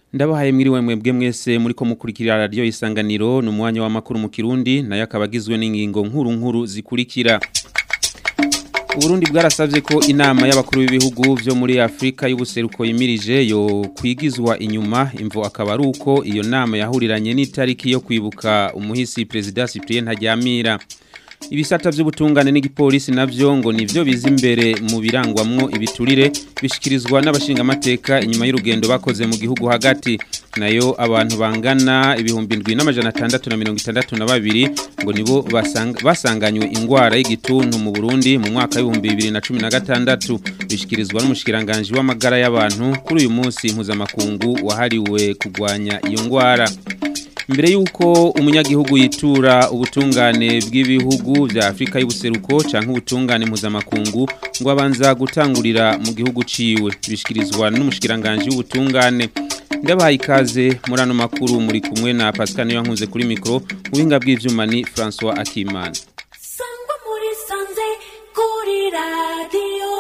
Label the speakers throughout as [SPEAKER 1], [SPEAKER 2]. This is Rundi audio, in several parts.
[SPEAKER 1] Ndabahaye mwiriwe mwebwe mwese muri ko mukurikira radio isanganiro no mwanya wa makuru mu Kirundi nayo akabagizwe n'ingingo nkuru nkuru zikurikira. Uburundi bwarasavye ko inama y'abakuru b'ibihugu vyo muri Afrika y'ubuseruko yimirije yo kwigizwa inyuma imvo akaba ari uko iyo nama yahuriranye n'itariki yo kwibuka umuhisi President Cyprien Ntaryamira. Ibisata vy'ubutungane n'igipolisi navyo ngo nivyo biza imbere mu birangwamwo ibiturire bishikirizwa n'abashinga amateka inyuma y'urugendo bakoze mu gihugu hagati nayo abantu bangana ibihumbi 7662 ngo nibo basang, basanganywe ingwara y'igituntu mu Burundi mu mwaka w'ibihumbi 2016 bishikirizwa n'umushikiranganje w'amagara y'abantu kuri uyu munsi mpuzamakungu wahariwe kugwanya iyo ngwara Mbere yuko umunyagihugu yitura ubutungane bw'ibihugu vya Afrika y'ubuseruko canke ubutungane mpuzamakungu ngo abanza gutangurira mu gihugu ciwe bishikirizwa n'umushikiranganje w'ubutungane ndabahaye ikaze muri ano makuru muri kumwe na Pascal Niyankunze kuri mikro ubuhinga bw'ivyuma ni François Akimana
[SPEAKER 2] Sangwa muri sanze kuri radio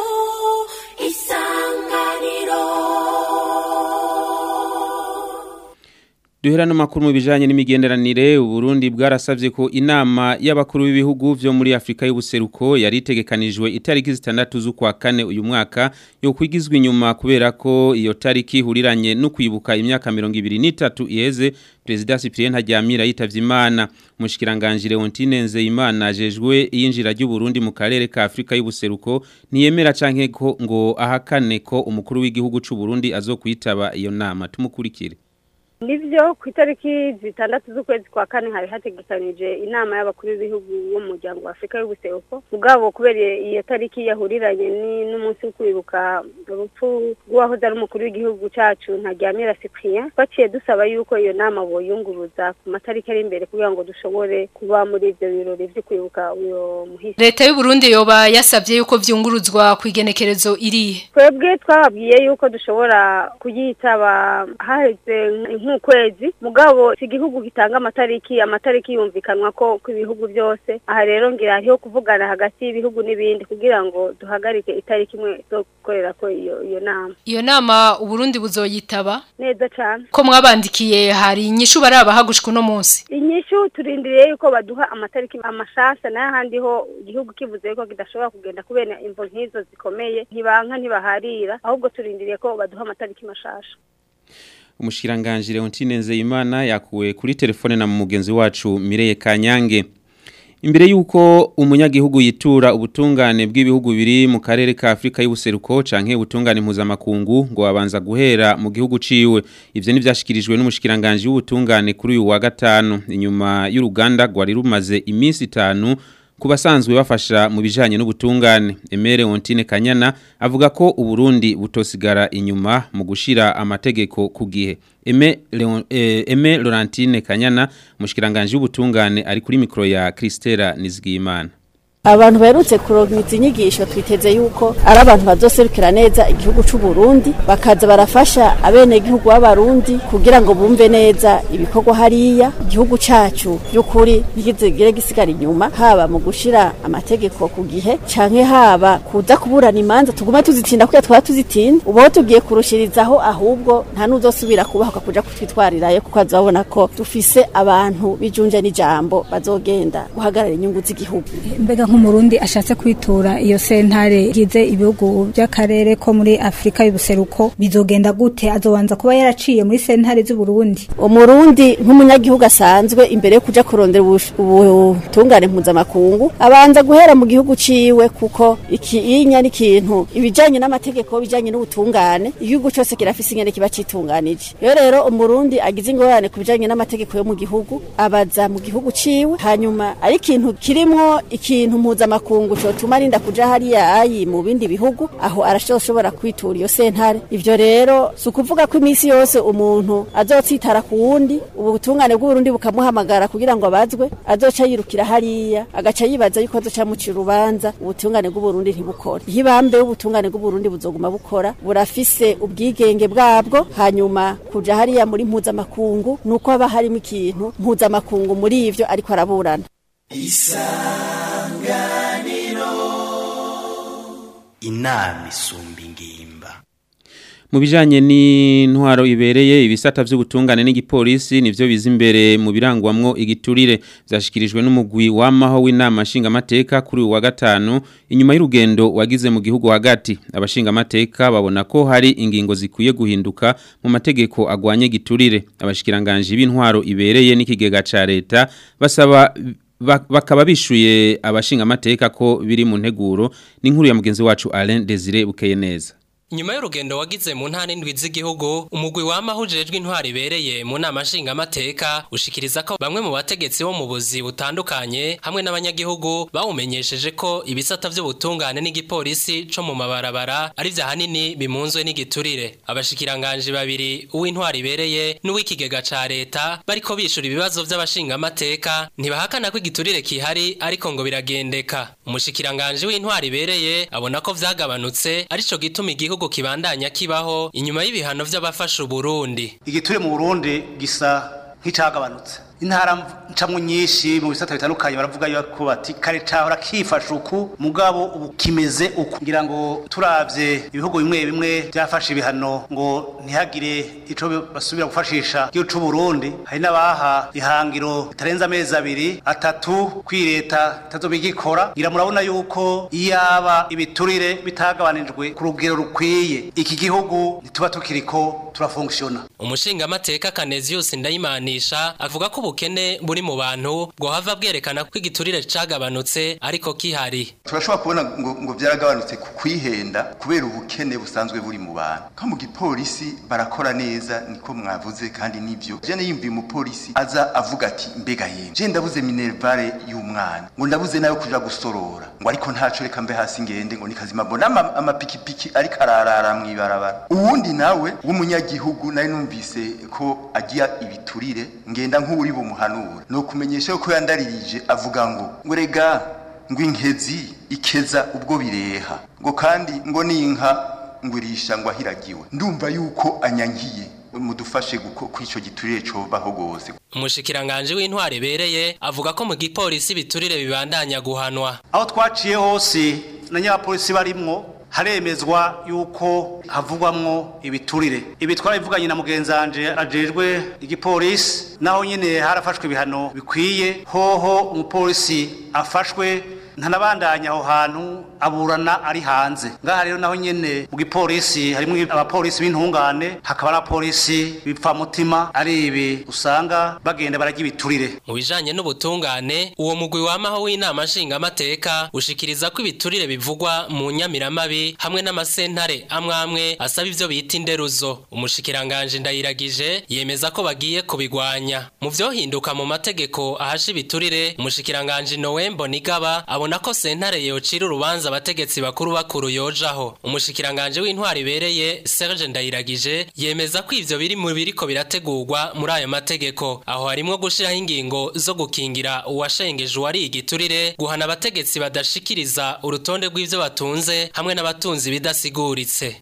[SPEAKER 2] isanganiro
[SPEAKER 1] Duhera no makuru mu bijanye n'imigenderanire Uburundi bwarasavye ko inama y'abakuru b'ibihugu vyo muri Afrika y'ubuseruko yari itegekanijwe itariki zitandatu z'ukwa kane uyu mwaka yo kwigizwa inyuma kubera ko iyo tariki huriranye no kwibuka imyaka 2023 iheze President Cyprien Ntaryamira yitavye Imana mushikiranganje Leontine Nzeyimana ajejwe iyinjira ry'u Burundi mu karere ka Afrika y'ubuseruko ntiyemera canke ko ngo ahakane ko umukuru w'igihugu c'u Burundi azokwitaba iyo nama tumukurikire
[SPEAKER 3] nivyo ku itariki zitandatu z'ukwezi kwa kane hari hategekanije inama y'abakuru b'ibihugu bo mu muryango wa afurika y'ubuseruko mugabo kubera iyo tariki yahuriranye n'umunsi wo kwibuka urupfu rw'uwahoze ari umukuru w'igihugu cacu ntaryamira cyprien twaciye dusaba yuko iyo nama boyunguruza ku matariki ari imbere kugira ngo dushobore kuba muri ivyo birori vyo kwibuka uyo muhisi
[SPEAKER 4] leta y'u Burundi yoba yasabye yuko vyunguruzwa ku igenekerezo irihe
[SPEAKER 3] twebwe twababwiye yuko dushobora kuyitaba haheze nk'ukwezi mugabo iki gihugu gitanga amatariki amatariki yumvikanwa ko ku bihugu byose aha rero ngira hariho kuvugana hagati y'ibihugu n'ibindi kugira ngo duhagarike itariki imwe zo gukorera ko iyo iyo nama
[SPEAKER 4] iyo nama uburundi buzoyitaba
[SPEAKER 3] neza cyane
[SPEAKER 4] ko mwabandikiye hari inyishu barabahagushika uno munsi
[SPEAKER 3] inyishu turindiriye yuko baduha amatariki amashasha n'ahandi ho igihugu kivuze ko kidashobora kugenda kubera imvo nk'izo zikomeye ntibanka ntibaharira ahubwo turindiriye ko baduha amatariki mashasha
[SPEAKER 1] umushikiranganje Leontine Nzeyimana yakuwe kuri telefone na mugenzi wacu Mireye Kanyange Imbere yuko umunyagihugu yitura ubutungane bw'ibihugu biri mu karere ka Afrika y'ubuseruko canke ubutungane mpuzamakungu ngo abanza guhera mu gihugu ciwe ivyo ni vyashikirijwe n'umushikiranganje w'ubutungane kuri uyu wa gatanu inyuma y'uruganda rwari rumaze iminsi itanu kubasanzwe bafasha mu bijanye n'ubutungane Emere Ontine Kanyana avuga ko uburundi butosigara inyuma mu gushira amategeko ku gihe Eme Leon, eh, Eme Laurentine Kanyana mushikiranganje w'ubutungane ari kuri mikro ya Kristera Nizigimana
[SPEAKER 5] abantu baherutse kuronka inyigisho twiteze yuko ari abantu bazoserukira neza igihugu c'u Burundi bakaza barafasha abene igihugu b'abarundi kugira ngo bumve neza ibikorwa hariya igihugu cacu by'ukuri ntigizegere gisigara inyuma haba mu gushira amategeko ku gihe canke haba kuza kuburana imanza tuguma tuzitinda kuya twaba tuzitinda ubu tugiye kurushirizaho ahubwo nta n'uzosubira kubahuka kuja kutwitwarirayo kuko azabona ko dufise abantu bijunje n'ijambo bazogenda guhagarara inyungu z'igihugu
[SPEAKER 6] mbega nk'umurundi ashatse kwitura iyo sentare gize ibihugu by'akarere ko muri Afrika y'ubuseruko bizogenda gute azobanza kuba yaraciye muri sentare z'u Burundi
[SPEAKER 5] umurundi nk'umunyagihugu asanzwe imbere yo kuja kurondera ubutungane mpuzamakungu abanza guhera mu gihugu ciwe kuko ikinya n'ikintu ibijanye n'amategeko bijanye n'ubutungane igihugu cyose kirafise ingene kiba citunganije rero rero umurundi agize ingorane ku bijanye n'amategeko yo mu gihugu abaza mu gihugu ciwe hanyuma ari ikintu kirimwo ikintu mpuzamakungu cotuma arinda kuja hariya ayi mu bindi bihugu aho arashobora kwitura iyo sentare ivyo rero si ukuvuga ko iminsi yose umuntu azotsitara ku wundi ubu butungane bw'uburundi bukamuhamagara kugira ngo abazwe azoca yirukira hariya agaca yibaza yuko azoca mucira urubanza ubutungane bw'uburundi ntibukore ihibambe y'ubutungane bw'uburundi buzoguma bukora burafise ubwigenge bwabwo hanyuma kuja hariya muri mpuzamakungu nuko haba harimo ikintu mpuzamakungu muri ivyo ariko araburana
[SPEAKER 7] inama isumba ingimba
[SPEAKER 1] Mu bijanye n'intwaro ibereye ibisata vy'ubutungane n'igipolisi nivyo biza imbere mu birangwamwo igiturire vyashikirijwe n'umugwi w'amaho w'inama nshingamateka kuri uyu wa gatanu inyuma y'urugendo wagize mu gihugu hagati abashingamateka babona ko hari ingingo zikwiye guhinduka mu mategeko agwanye giturire abashikiranganje b'intwaro ibereye n'ikigega ca leta basaba ba- bakaba bishuye abashingamateka ko biri mu nteguro n'inkuru ya mugenzi wacu Alain Desire bukeye neza
[SPEAKER 7] Nyuma y'urugendo wagize mu ntara indwi z'igihugu, umugwi w'amaho ujejwe intwari ibereye mu nama nshingamateka ushikiriza ko bamwe mu bategetsi bo mu buzi butandukanye hamwe n'abanyagihugu bawumenyesheje ko ibisata vy'ubutungane n'igipolisi co mu mabarabara ari vya hanini bimunzwe n'igiturire. Abashikiranganje babiri uw'intwari ibereye n'uw'ikigega ca leta bariko bishura ibibazo vy'abashingamateka ntibahakana ko igiturire kihari ariko ngo biragendeka. Umushikiranganje w'intwari ibereye abona ko vyagabanutse arico gituma igihugu kibandanya kibaho inyuma y'ibihano vy'abafasha Uburundi.
[SPEAKER 8] igiture mu burundi gisa nk'icagabanutse intara ncamwo nyinshi mu bisata bitandukanye baravuga yuko bati kare cahora kifasha uku mugabo ubu kimeze uku ngira ngo turavye ibihugu bimwe bimwe byafashe ibihano ngo ntihagire ico basubira gufashisha igihugu c'u Burundi hari n'abaha ihangiro bitarenze amezi abiri atatu kwireta itazobigikora ngira murabona yuko iyaba ibiturire bitagabanijwe ku rugero rukwiye iki gihugu ntituba tukiriko turafunkisiona
[SPEAKER 7] Umushingamateka Canesius Ndayimanisha avuga ko ubukene buri mu bantu bwo hava bwerekana ko igiturire cagabanutse ariko kihari.
[SPEAKER 9] turashobora kubona ngo, ngo byaragabanutse ku kwihenda kubera ubukene busanzwe buri mu bantu nko mu gipolisi barakora neza niko mwavuze kandi nivyo je niyumviye umupolisi aza avuga ati mbega yemwe je ndabuze minervare y'umwana ngo ndabuze nayo kuja gusorora ngo ariko ntaco reka mbe hasi ngende ngo nikazima mbona ama- amapikipiki ariko ararara mw'ibarabara uwundi nawe w'umunyagihugu nari numvise ko agira ibiturire ngenda nk'uri bumuhanura no kumenyesha yuko yandaririje avuga ngo ngo rega ngo inkezi ikeza ubwo bireha ngo kandi ngo n'inka ngo irisha ngo ahiragiwe ndumva yuko anyankiye mudufashe kw'ico giturire cobaho gose
[SPEAKER 7] Umushikiranganje w'intwari ibereye avuga ko mu gipolisi biturire bibandanya guhanwa.
[SPEAKER 8] aho twaciye hose na nyabapolisi barimwo haremezwa yuko havugwamwo ibiturire ibi twarabivuganye na mugenzanje ajejwe igipolisi naho nyine harafashwe ibihano bikwiye hoho umupolisi afashwe ntanabandanya aho hantu aburana ari hanze ngaha rero naho nyene mu gipolisi harimo abapolisi b'intungane hakaba n'abapolisi bipfamutima ari ibi usanga bagenda barajya ibiturire
[SPEAKER 7] Mu bijanye n'ubutungane uwo mugwi wamaho w'inama nshingamateka ushikiriza ko ibiturire bivugwa mu nyamiramabi hamwe n'amasentare amwe amwe asaba ivyo bita inderuzo umushikiranganje ndayiragije yemeza ko bagiye kubigwanya mu vyohinduka mu mategeko ahasha ibiturire umushikiranganje Noembo Nigaba abona ko sentare yocira urubanza abategetsi bakuru bakuru yojaho umushikiranganje w'intwari ibereye Serge Ndayiragije yemeza ko ivyo biri mu biriko birategurwa muri ayo mategeko aho harimo gushiraho ingingo zo gukingira uwashengeje uwari igiturire guhana abategetsi badashikiriza urutonde rw'ivyo batunze hamwe n'abatunzi bidasiguritse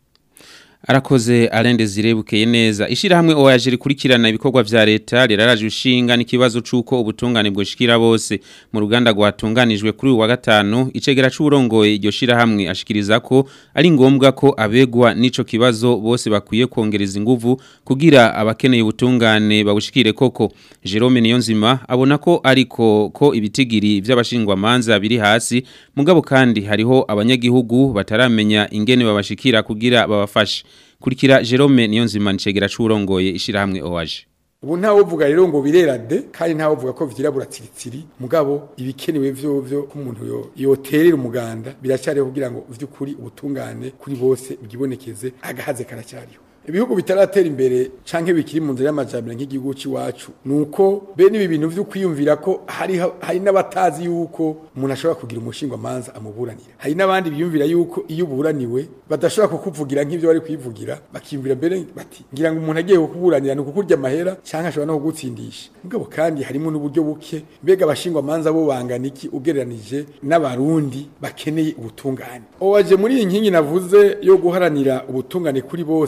[SPEAKER 1] Arakoze Alain Desire bukeye neza. Ishirahamwe OAG rikurikirana ibikorwa vya leta riraraje ushinga n'ikibazo cuko ubutungane bwoshikira bose mu ruganda rwatunganijwe kuri uyu wa gatanu icegera c'urongoye iryo shirahamwe ashikiriza ko ari ngombwa ko abegwa n'ico kibazo bose bakwiye kongereza inguvu kugira abakeneye ubutungane babushikire koko. Jerome Niyonzima abona ko ariko ko ibitigiri vy'abashingwa manza biri hasi mugabo kandi hariho abanyagihugu bataramenya ingene babashikira kugira babafashe. kurikira Jerome Niyonzima ncegera c'urongoye ishirahamwe OAG
[SPEAKER 10] ubu ntawe uvuga rero ngo birera de kandi ntawe uvuga ko vyirabura tsiritsiri mugabo ibikenewe vyo vyo ko umuntu yo yoterera umuganda biracyariho kugira ngo vy'ukuri ubutungane kuri bose bwibonekeze agahaze karacyariho ibihugu bitaratera imbere canke bikiri mu nzira y'amajambere nk'igihugu c'iwacu nuko bene ibi bintu vyo kwiyumvira ko hari hari n'abatazi yuko umuntu ashobora kugira umushingwa manza amuburanira hari n'abandi biyumvira yuko iyo uburaniwe badashobora kukuvugira nk'ivyo bari kwivugira bakiyumvira mbere bati ngira ngo umuntu agiye kukuburanira ni ukukurya amahera canke ashobora no kugutsindisha mugabo kandi harimo n'uburyo buke mbega abashingwa manza bo bangana iki ugereranije n'abarundi bakeneye ubutungane owaje muri iyi nkingi navuze yo guharanira ubutungane kuri bose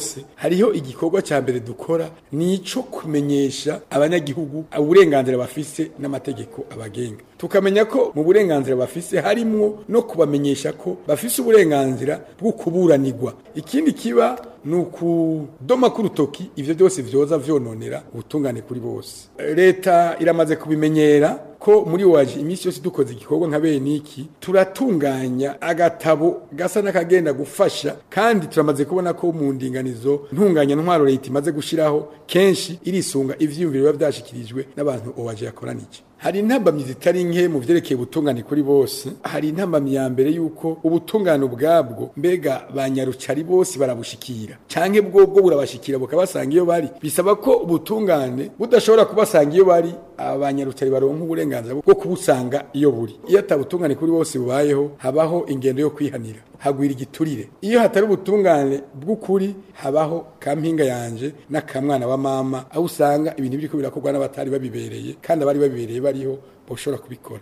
[SPEAKER 10] hariho igikorwa cya mbere dukora ni ico kumenyesha abanyagihugu uburenganzira bafise n'amategeko abagenga tukamenya ko mu burenganzira bafise harimwo no kubamenyesha ko bafise uburenganzira bwo kuburanirwa ikindi kiba ni ukudoma k'urutoki ivyo byose vyoza vyononera ubutungane kuri bose leta iramaze kubimenyera ko muri waje iminsi yose dukoze igikorwa nka bene iki turatunganya agatabo gasa n'akagenda gufasha kandi turamaze kubona ko mu ndinganizo ntunganya ntwaro leta imaze gushiraho kenshi irisunga ivyiyumviro biba vyashikirijwe n'abantu owaje yakoranije hari intambamyi zitari nke mu vyerekeye ubutungane kuri bose hari intambamyi ya mbere yuko ubutungane ubwabwo mbega banyarucari bose barabushikira canke bwobwo burabashikira bukabasanga iyo bari bisaba ko ubutungane budashobora kubasanga iyo bari abanyarucari baronka uburenganzira bwo kubusanga iyo buri iyo atabutungane kuri bose bubayeho habaho ingendo yo kwihanira hagwira igiturire iyo hatari ubutungane bw'ukuri habaho kampinga yanje n'akamwana wa mama aho usanga ibintu biriko birakorwa n'abatari babibereye kandi abari babibereye bariho boshobora kubikora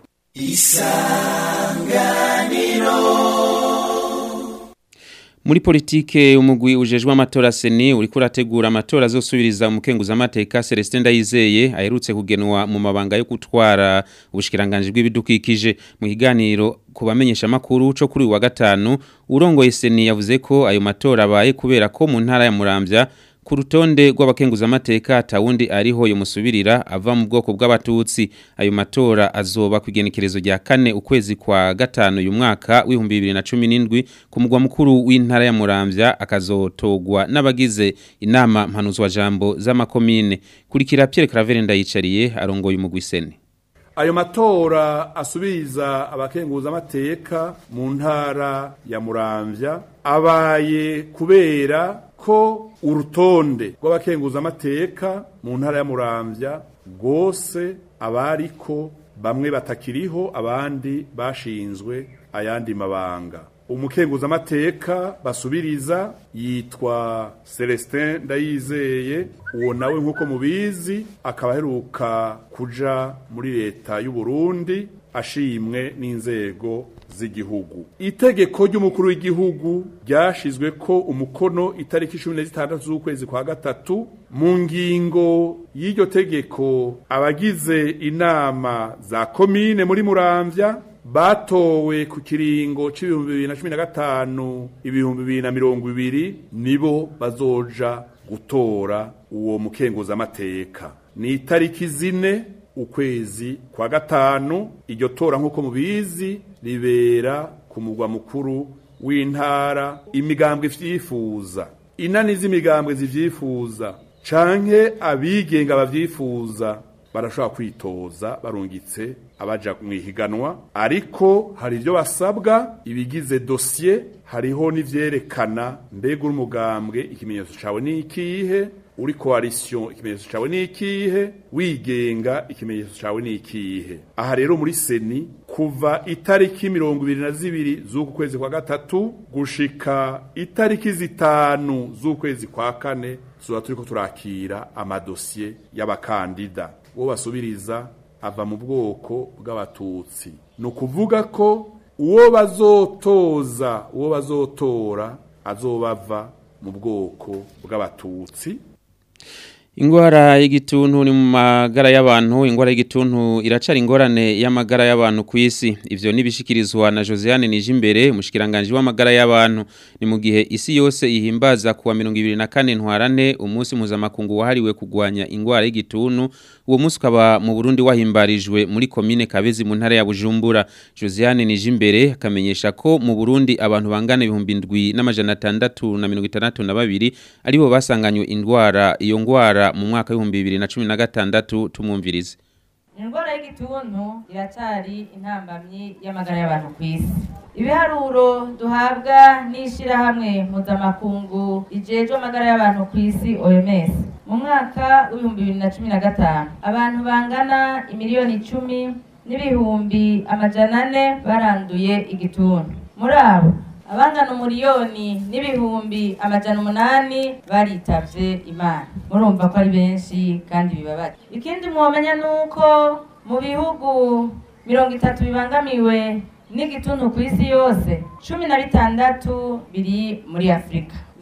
[SPEAKER 1] Muri politike umugwi ujejwe amatora seni uriko urategura amatora azosubiriza umukenguza amateka Celestin Ndayizeye aherutse kugenwa mu mabanga yo gutwara ubushikiranganje bw'ibidukikije mu kiganiro kubamenyesha makuru co kuri uyu wa gatanu urongoye seni yavuze ko ayo matora abaye kubera ko mu ntara ya Muramvya ku rutonde rw'abakenguza amateka atawundi ariho yomusubirira ava mu bwoko bw'abatutsi ayo matora azoba ku igenekerezo rya kane ukwezi kwa gatanu uyu mwaka w'ibihumbi bibiri na cumi n'indwi ku mugwa mukuru w'intara ya muramvya akazotogwa n'abagize inama mpanuzwa jambo z'amakomine kurikira Pierre Claver ndayicariye arongoye umugwi seni
[SPEAKER 11] ayo matora asubiriza abakenguza amateka mu ntara ya muramvya abaye kubera ko urutonde rw'abakenguza amateka mu ntara ya muramvya rwose abariko bamwe batakiriho abandi bashinzwe ayandi mabanga umukenguza amateka basubiriza yitwa Celestin Ndayizeye uwo nawe nkuko mubizi akaba aheruka kuja muri leta y'u Burundi ashimwe n'inzego z'igihugu itegeko ry'umukuru w'igihugu ryashizwe ko umukono itariki 16 z'ukwezi kwa gatatu mu ngingo y'iryo tegeko abagize inama za komine muri Muramvya batowe ku kiringo c'ibihumbi bibiri na cumi na gatanu ibihumbi bibiri na mirongo ibiri nibo bazoja gutora uwo mukenguzamateka ni itariki zine ukwezi kwa gatanu iryo tora nk'uko mubizi ribera ku mugwa mukuru w'intara imigambwe ivyifuza inani z'imigambwe zivyifuza canke abigenga bavyifuza barashobora kwitoza barungitse abaja mwihiganwa ariko hari ibyo basabwa ibigize dosiye hariho n'ivyerekana mbega uri umugambwe ikimenyetso cawe ni ikihe uri coalition ikimenyetso cawe ni ikihe wigenga ikimenyetso cawe ni ikihe aha rero muri seni kuva itariki mirongo ibiri na zibiri z'uku kwezi kwa gatatu gushika itariki zitanu z'ukwezi kwa kane tuzoba turiko turakira amadosiye y'abakandida uwo basubiriza ava mu bwoko bw'abatutsi ni ukuvuga ko uwo bazotoza uwo bazotora azobava mu bwoko bw'abatutsi
[SPEAKER 1] Ingwara y'igituntu ni mu magara y'abantu ingwara y'igituntu iracari ingorane y'amagara y'abantu ku isi ivyo nibishikirizwa na Josiane Nijimbere mushikiranganje w'amagara y'abantu ni mu gihe isi yose ihimbaza kuwa 2024 ntwarane umunsi mpuzamakungu wahariwe kugwanya ingwara y'igituntu uwo munsi ukaba mu Burundi wahimbarijwe muri komine Kabezi mu ntara ya Bujumbura Josiane Nijimbere akamenyesha ko mu Burundi abantu bangana ibihumbi ndwi n'amajana 662 aribo basanganywe indwara iyo ngwara mu mwaka w'ibihumbi bibiri na cumi na gatandatu tumwumvirize
[SPEAKER 12] indwara y'igituntu iracyari intambamyi y'amagara y'abantu ku isi ibiharuro duhabwa n'ishyirahamwe mpuzamakungu rijejwe amagara y'abantu ku isi oms mu mwaka w'ibihumbi bibiri na cumi na gatanu abantu bangana imiliyoni icumi n'ibihumbi amajana ane baranduye igituntu muri abo abangana umuriyoni n'ibihumbi amajana umunani baritavye imana murumva ko ari benshi kandi bibabaje ikindi mwomenya ni uko mu bihugu mirongo itatu bibangamiwe n'igituntu ku isi yose cumi na bitandatu biri muri afurika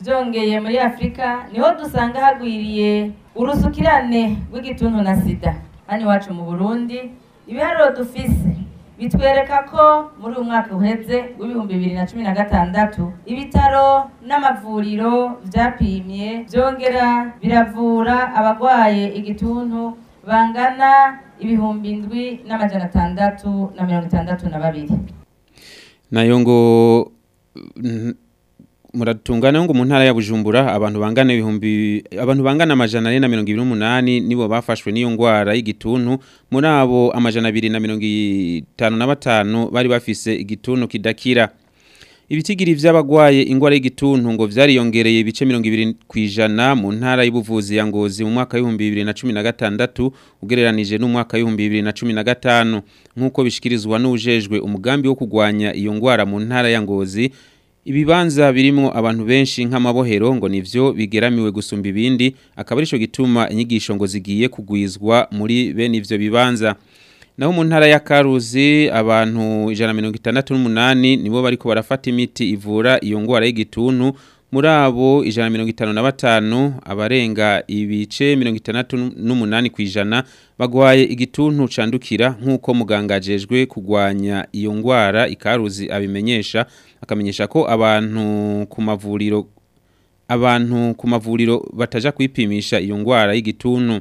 [SPEAKER 12] byongeye muri afurika niho dusanga hagwiriye urusukirane rw'igituntu na sida hano iwacu mu burundi ibiharuro dufise bitwereka ko muri uyu mwaka uheze w'ibihumbi bibiri na cumi na gatandatu ibitaro n'amavuriro byapimye byongera biravura abarwaye igituntu bangana ibihumbi indwi n'amajana atandatu na mirongo itandatu na babiri
[SPEAKER 1] nayo ngo n- muratungana ngo mu ntara ya Bujumbura abantu bangana ibihumbi abantu bangana amajana ane na mirongo ibiri n'umunani nibo bafashwe n'iyo ngwara y'igituntu muri abo amajana abiri na mirongo itanu na batanu bari bafise igituntu kidakira ibitigiri vy'abagwaye ingwara y'igituntu ngo vyariyongereye ibice 20 kwijana mu ntara y'ubuvuzi ya Ngozi mu mwaka wa 2016 ugereranije n'umwaka wa 2015 nkuko bishikirizwa n'ujejwe umugambi wo kugwanya iyo ngwara mu ntara ya Ngozi ibibanza birimo abantu benshi nk'amabohero ngo nivyo bigeramiwe gusumba ibindi akaba arico gituma inyigisho ngo zigiye kugwizwa muri bene ivyo bibanza naho mu ntara ya Karuzi abantu 168 nibo bariko barafata imiti ivura iyo ngwara y'igituntu muri abo 155 abarenga ibice 68 kwijana bagwaye igituntu candukira nkuko muganga ajejwe kugwanya iyo ngwara ikaruzi abimenyesha akamenyesha ko abantu ku mavuriro abantu ku mavuriro bataja kwipimisha iyo ngwara y'igituntu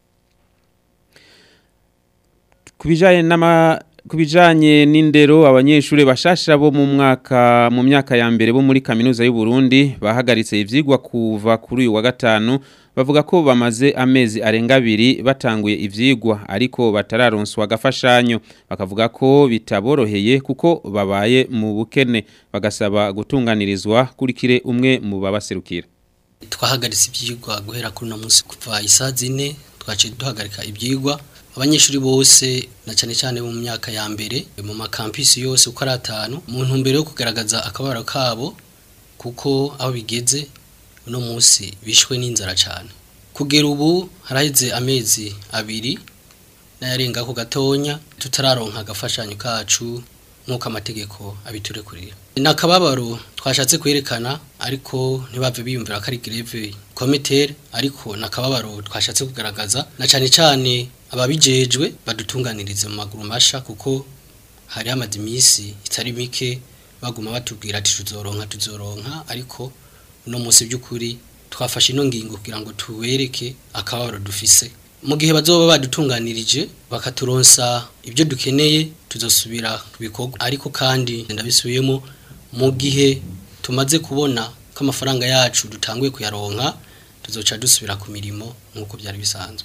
[SPEAKER 1] kubijanye n'ama kubijanye n'indero abanyeshure bashasha bo mu mwaka mu myaka ya mbere bo muri kaminuza y'u Burundi bahagaritse ivyigwa kuva kuri uyu wa gatanu bavuga ko bamaze amezi arenga abiri batanguye ivyigwa ariko batararonswa agafashanyo bakavuga ko bitaboroheye kuko babaye mu bukene bagasaba gutunganirizwa kurikire umwe mu babaserukira
[SPEAKER 13] twahagaritse ibyigwa guhera kuri uno munsi kuva isaa zine twaciye duhagarika ibyigwa abanyeshuri bose na cyane cyane mu myaka ya mbere mu makampisi yose uko ari atanu mu ntumbero yo kugaragaza akabaro kabo kuko aho bigeze uno munsi bishwe n'inzara cyane kugera ubu haraheze amezi abiri n'ayarenga ku gatonya tutararonka agafashanyo kacu nk'uko amategeko abiturekurira ni akababaro twashatse kwerekana ariko ntibave biyumvira ko ari greve komitere ariko ni akababaro twashatse kugaragaza na cyane cyane ababijejwe badutunganirize mu maguru masha kuko hari hamaze iminsi itari mike baguma batubwira ati tuzoronka tuzoronka ariko uno munsi by'ukuri twafashe ino ngingo kugira ngo tubereke akababaro dufise mu gihe bazoba badutunganirije bakaturonsa ibyo dukeneye tuzosubira ku bikorwa ariko kandi ndabisubiyemo mu gihe tumaze kubona ko amafaranga yacu dutanguye kuyaronka tuzoca dusubira ku mirimo nk'uko byari bisanzwe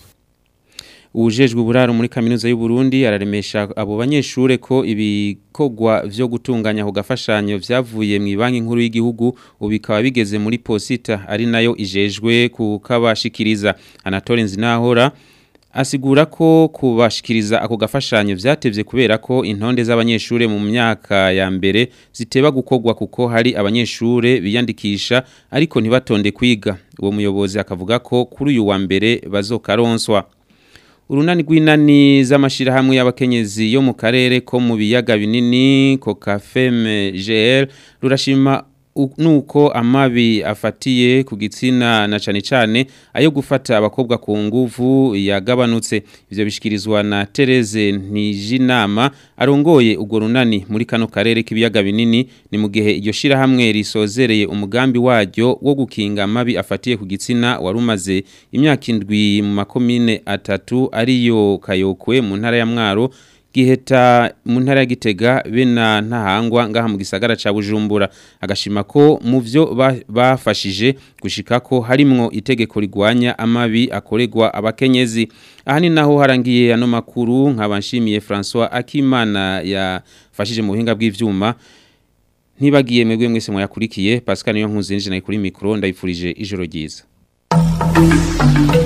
[SPEAKER 1] Ujejwe uburaro muri kaminuza y'u Burundi araremesha abo banyeshure ko ibikogwa vyo gutunganya ku gafashanyo vyavuye mu banki nkuru y'igihugu ubikaba bigeze muri posita ari nayo ijejwe kukabashikiriza Anatole Nzinahora asigura ko kubashikiriza ako gafashanyo vyatevye kubera ko intonde z'abanyeshure mu myaka ya mbere ziteba gukogwa kuko hari abanyeshure biyandikisha ariko ntibatonde kwiga uwo muyobozi akavuga ko kuri uyu wa mbere bazokaronswa urunani rw'inani z'amashirahamwe y'abakenyezi yo mu karere ko mu biyaga binini kokafeme GL rurashima nuko amabi afatiye ku gitsina na cane cane ayo gufata abakobwa ku nguvu yagabanutse ivyo bishikirizwa na Tereze Ntijinama arongoye ugo runani muri kano karere k'ibiyaga binini ni mu gihe iryo shira hamwe risozereye umugambi waryo wo gukinga amabi afatiye ku gitsina warumaze imyaka indwi mu makomine atatu ariyo Kayokwe mu ntara ya Mwaro giheta mu ntara ya Gitega bena ntahangwa ngaha mu gisagara ca Bujumbura agashima ko mu byo bafashije gushika ko harimwo itegeko rigwanya amabi akoregwa abakenyezi aha ni naho harangiye ano makuru nkabanshimiye François Akimana yafashije mu buhinga bw'ivyuma ntibagiye mwebwe mwese mwakurikiye Pascal niyo nkuzinje nayi kuri micro ndayifurije ijoro ryiza